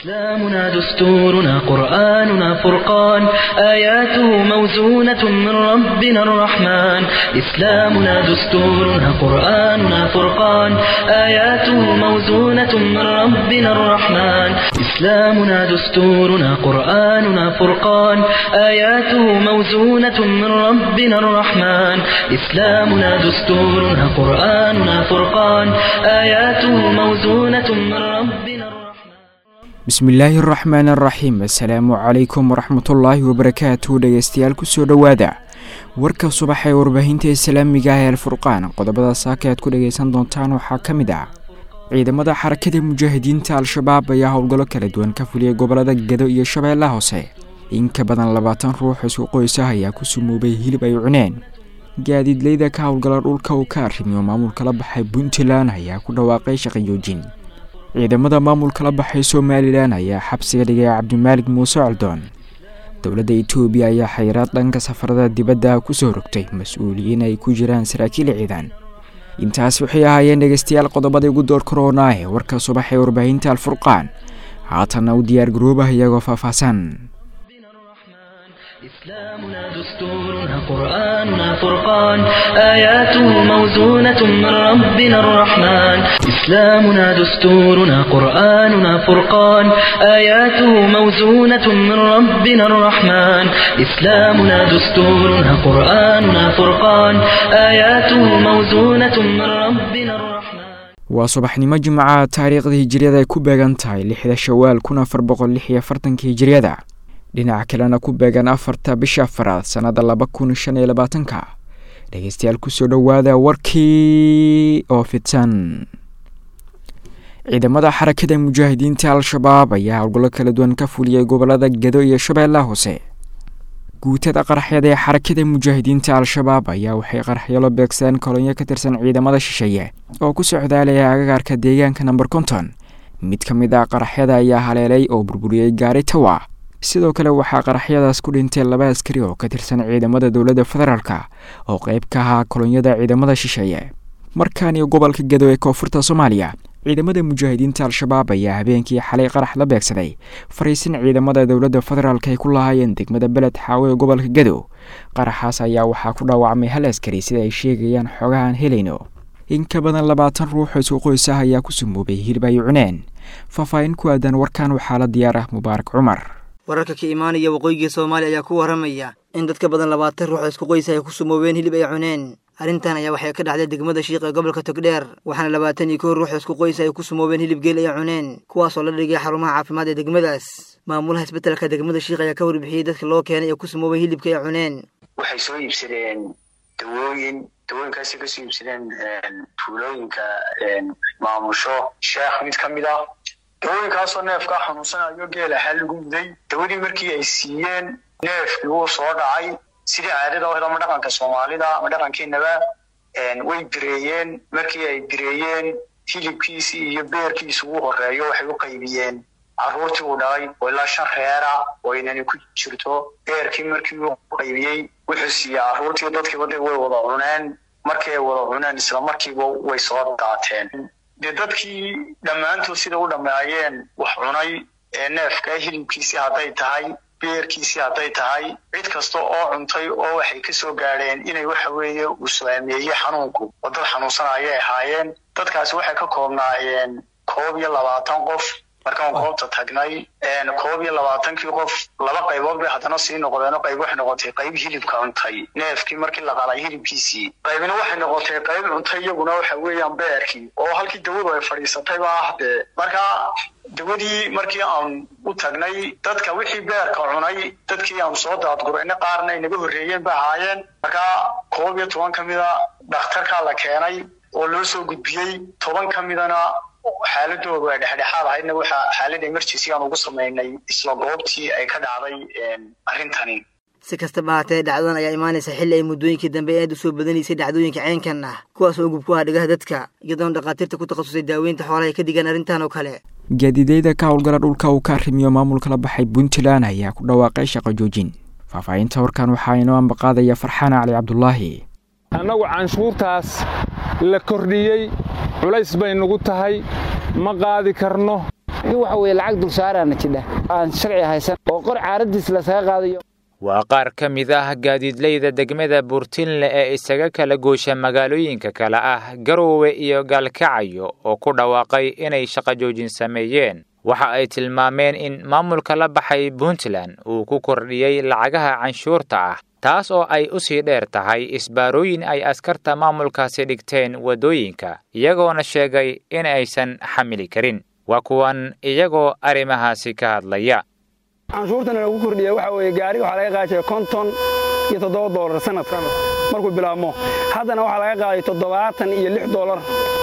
إسلامنا دستورنا قرآننا فرقان آياته موزونة من ربنا الرحمن إسلامنا دستورنا قرآننا فرقان آياته موزونة من ربنا الرحمن إسلامنا دستورنا قرآننا فرقان آياته موزونة من ربنا الرحمن إسلامنا دستورنا قرآننا فرقان آياته موزونة من ربنا الرحمن bismillaahi araxmaan araxiim assalaamu calaykum waraxmatullaahi wabarakaatu dhegeystayaal kusoo dhowaada warka subax ee warbaahinta islaamiga ah ee alfurqaan qodobada saaka aad ku dhageysan doontaan waxaa ka mid ah ciidamada xarakada mujaahidiinta al-shabaab ayaa howlgallo kala duwan ka fuliyay gobolada gedo iyo shabeellaha hoose in ka badan labaatan ruux isku qoysah ayaa ku sumoobay hilib ay cuneen gaadiidleyda ka howlgala dhulka uu ka arrimiyo maamulka la baxay puntland ayaa ku dhawaaqay shaqajoojin ciidamada maamulka la baxay somalilan ayaa xabsiga dhigay cabdimaalig muuse coldoon dowladda etoobiya ayaa xayiraad dhanka safarada dibadda kusoo rogtay mas-uuliyiin ay ku jiraan saraakiil ciidan intaas waxay ahaayeen dhegeystayaal qodobadii ugu door korona ee warka subax ee warbaahinta alfurqaan haatanna u diyaar garoobah iyagoo faahfaahsan إسلامنا دستورنا قرآننا فرقان آياته موزونة من ربنا الرحمن إسلامنا دستورنا قرآننا فرقان آياته موزونة من ربنا الرحمن إسلامنا دستورنا قرآننا فرقان آياته موزونة من ربنا الرحمن waa subaxnimo jimcaha taariikhda hijiriyada ay ku beegan tahay lixda shawaal kun afar boqol lix iyo afartanka hijiriyada dhinaca kalena ku beegan afarta bisha afaraad sannada laba kun shan iyo labaatanka dhegeystayaal kusoo dhowaada warkii oo fidsan ciidamada xarakada mujaahidiinta al-shabaab ayaa howlgallo kala duwan ka fuliyay gobolada gedo iyo shabeellaha hoose guutada qaraxyada ee xarakada mujaahidiinta al-shabaab ayaa waxay qaraxyalo beegsadeen kolonyo ka tirsan ciidamada shisheeye oo ku socdaalaya agagaarka deegaanka namber konton mid ka mid ah qaraxyada ayaa haleelay oo burburiyey gaari tawa sidoo kale waxaa qaraxyadaas ku dhintay laba askari oo ka tirsan ciidamada dowladda federaalk oo qeyb ka ahaa kolonyada ciidamada shisheeye markaan iyo gobolka gedo ee koonfurta soomaaliya ciidamada mujaahidiinta al-shabaab ayaa habeenkii xalay qarax la beegsaday fariisin ciidamada dowladda federaalk ay ku lahaayeen degmada beled xaawo ee gobolka gedo qaraxaas ayaa waxaa ku dhaawacmay hal askari sida ay sheegayaan xoogahaan helayno in ka badan labaatan ruux isku qoys ah ayaa ku sumoobay hilib ay cuneen faahfaahin ku aadan warkan waxaa la diyaar ah mubaarak cumar wararka ka imaanaya waqooyiga soomaaliya ayaa ku warramaya in dad ka badan labaatan ruux isku qoysa ay ku sumoobeen hilib ay cuneen arrintan ayaa waxay ka dhacday degmada shiiq ee gobolka togdheer waxaana labaatan iyo kow ruux isku qoysa ay ku sumoobeen hilib geel ay cuneen kuwaasoo la dhigay xarumaha caafimaad ee degmadaas maamulaha isbetelka degmada shiiq ayaa ka warbixiyey dadka loo keenay ee ku sumoobay hilibka ay cuneen waxay soo iibsadeen dawooyin dawooyinkaasay kasoo iibsadeen tuulooyinka maamusho sheekh mid ka mid ah dawooyinkaasoo neefkaa xanuunsanayo geel ahaa lagu muday dawadii markii ay siiyeen neefkii wuu soo dhacay sidii caadada o ama dhaqanka soomaalida ama dhaqankeenaba way bireeyeen markii ay bireeyeen hilibkiisii iyo beerkiisi ugu horeeyo waxay u qaybiyeen carruurtii uu dhalay oo ilaa shan reera oo inani ku jirto beerkii markii uu qaybiyey wuxuu siiyey carruurtii dadkiiba de way wada cuneen markii ay wada cuneen isla markiiba way soo daateen dee dadkii dhammaantood sida u dhammeeyeen wax cunay ee neefka hilibkiisii hadday tahay beerkiisii hadday tahay cid kasta oo cuntay oo waxay ka soo gaadheen inay waxa weeye uu saameeyey xanuunku oo dad xanuunsanayay ahaayeen dadkaasi waxay ka koobnaayeen koob iyo labaatan qof markaan goobta tagnay koob iyo labaatankii qof laba qaybood bay haddana sii noqdeen oo qayb waxay noqotay qayb hilibka cuntay neefkii markii la qalay hilibkiisii qaybina waxay noqotay qayb cuntay iyaguna waxa weeyaan beerkii oo halkii dawadu ay fadhiisatay ba ah dee marka dawadii markii aan u tagnay dadka wixii beerka cunay dadkii aan soo daadgurayna qaarna ay naga horreeyeen ba ahaayeen marka koob iyo toban ka mida dhakhtarkaa la keenay oo loo soo gudbiyey toban ka midana xaaladoodu ay dhexdhexaad ahaydna waxaa xaalad emergency aan ugu samaynay isla goobtii ay ka dhacday arrintani si kastaba haatee dhacdadan ayaa imaanaysa xilli ay muddooyinkii dambe aad u soo badanaysay dhacdooyinka ceenkan ah kuwaas oo gub ku ah dhigaha dadka iyadoona dhakhaatiirta ku takhasusay daaweynta xoolaha ay ka digaan arrintan oo kale gaadiideyda ka howlgala dhulka uu ka arrimiyo maamulka la baxay puntland ayaa ku dhawaaqay shaqo joojin faahfaahinta warkan waxaa inoo ambaqaadaya farxaan cali cabdulaahi annagu canshuurtaas la kordhiyey culays bay nagu tahay ma qaadi karno in waxa weye lacag dulsaaraana jidha aan sharci haysan oo qor caaradiis lasaga qaadayo waa qaar ka mid ah gaadiidleyda degmada buurtinle ee isaga kala goosha magaalooyinka kale ah garoowe iyo gaalkacayo oo ku dhawaaqay inay shaqo joojin sameeyeen waxa ay tilmaameen in maamulka la baxay puntland uu ku kordhiyey lacagaha canshuurta ah taas oo ay u sii dheer tahay isbaarooyin ay askarta maamulkaasi dhigteen waddooyinka iyagoona sheegay in aysan xamili karin waa kuwan iyagoo arrimahaasi ka hadlaya canshuurtana lagu kordhiya waxa weeye gaariga waxaa laga qaadaya konton iyo toddoba doolar sanadka markuu bilaabmo haddana waxaa laga qaaday toddobaatan iyo lix doolar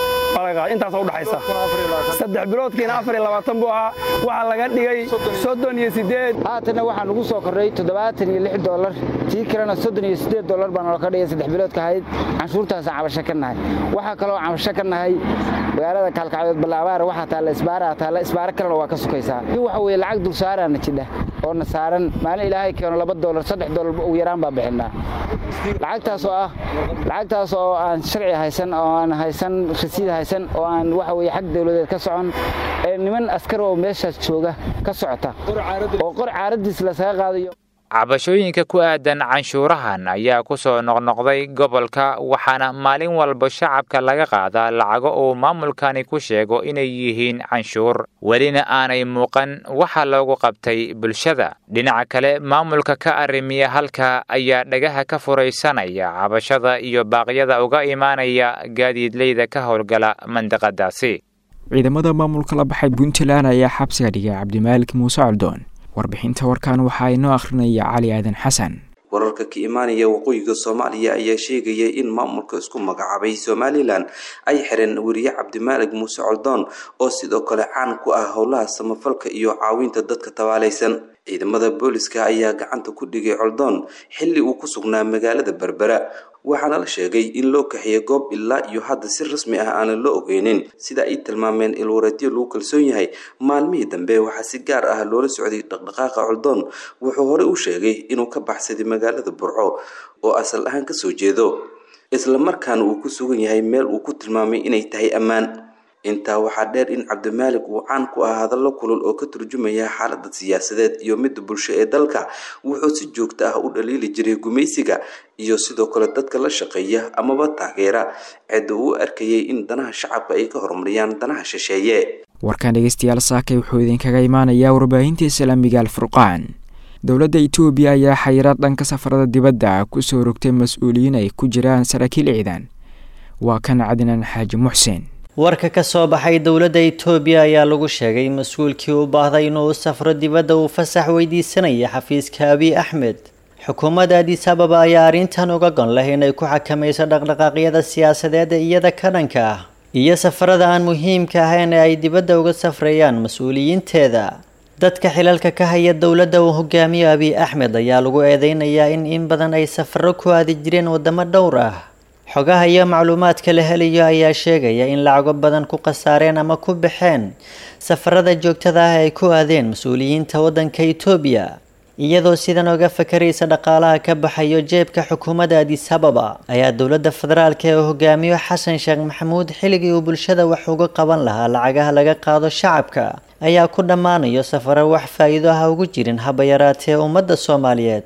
intaasa udhaxaysa saddex biloodkiina afar iyo labaatan buu ahaa waxaa laga dhigay soddon iyo sideed haatanna waxaa nagu soo kordhay toddobaatan iyo lix doolar tii kalena soddon iyo sideed doolar baa naloo ka dhigay saddex biloodka ahayd canshuurtaasaan cabasho ka nahay waxaa kaloo cabasho ka nahay magaalada kaalkacdood ballaabaar waxaa taalla isbaara taalla isbaaro kalena waa ka sukaysaa in waxa weeye lacag dulsaaraana jidha oo na saaran maalin ilaahay keeno laba doolar saddex doolar ugu yaraan baa bixinaa lacagtaas oo ah lacagtaas oo aan sharci haysan oo aan haysan rasiid haysan oo aan waxa weye xag dawladeed ka socon ee niman askar oo meeshaas jooga ka socota oo qor caaradiis lasaga qaadayo cabashooyinka ku aadan canshuurahan ayaa ku soo noqnoqday gobolka waxaana maalin walba shacabka laga qaadaa lacago uu maamulkani ku sheego inay yihiin canshuur welina aanay muuqan waxa loogu qabtay bulshada dhinaca kale maamulka ka arrimiya halka ayaa dhagaha ka furaysanaya cabashada iyo baaqyada uga imaanaya gaadiidleyda ka howlgala mandiqadaasi ciidamada maamulka la baxay puntland ayaa xabsiga dhigay cabdimaalik muuse coldoon warbixinta warkan waxaa inoo akhrinaya cali aadan xasan wararka ka imaanaya waqooyiga soomaaliya ayaa sheegaya in maamulka isku magacaabay somalilan ay xireen weriye cabdimaalig muuse coldoon oo sidoo kale caan ku ah howlaha samafalka iyo caawinta dadka tabaalaysan ciidamada booliska ayaa gacanta ku dhigay coldoon xilli uu ku sugnaa magaalada berbera waxaana la sheegay in loo kaxiyay goob ilaa iyo hadda si rasmi ah aanan loo ogeynin sida ay tilmaameen ilwareedyo lagu kalsoon yahay maalmihii dambe waxaa si gaar ah loola socday dhaqdhaqaaqa coldoon wuxuu horey u sheegay inuu ka baxsaday magaalada burco oo asal ahaan kasoo jeedo islamarkaana uu ku sugan yahay meel uu ku tilmaamay inay tahay ammaan intaa waxaa dheer in cabdimaalik uu caan ku ah hadallo kulul oo ka turjumaya xaalada siyaasadeed iyo midda bulsho ee dalka wuxuu si joogto ah u dhaliili jiray gumaysiga iyo sidoo kale dadka la shaqeeya amaba taageera cidda uu arkayay in danaha shacabka ay ka horumariyaan danaha shisheeye warkan dhegeystayaal saakay wuxuu idinkaga imaanayaa warbaahinta islaamiga alfurqaan dowladda itoobiya ayaa xayiraad dhanka safarada dibadda kusoo rogtay mas-uuliyiin ay ku jiraan saraakiil ciidan waa kan cadnaan xaaji muxsen warka ka soo baxay dowladda itoobiya ayaa lagu sheegay mas-uulkii u baahday inuu safro dibadda uu fasax weydiisanaya xafiiska abiy axmed xukuumadda adis ababa ayaa arrintan uga gon leh inay ku xakamayso dhaqdhaqaaqyada siyaasadeed ee iyada ka dhanka ah iyo safarada aan muhiimka ahayn ee ay dibadda uga safreeyaan mas-uuliyiinteeda dadka xilalka ka haya dowladda uu hogaamiyo abiy axmed ayaa lagu eedeynayaa in in badan ay safaro ku aadi jireen wadamo dhowr ah xogaha iyo macluumaadka la helayo ayaa sheegaya in lacago badan ku khasaareen ama ku baxeen safarada joogtada ah ay ku aadeen mas-uuliyiinta waddanka itoobiya iyadoo sidan oga fakaraysa dhaqaalaha ka baxayo jeebka xukuumadda adis ababa ayaa dowladda federaalka ee hogaamiyo xasan sheekh maxamuud xilligii uu bulshada wax uga qaban lahaa lacagaha laga qaado shacabka ayaa ku dhammaanayo safaro wax faa-iido ah ugu jirin haba yaraatee ummadda soomaaliyeed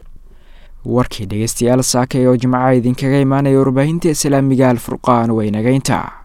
warkii dhegeystayaal saakay oo jimcaha idinkaga imaanaya warbaahinta islaamiga alfurqaan waynageynta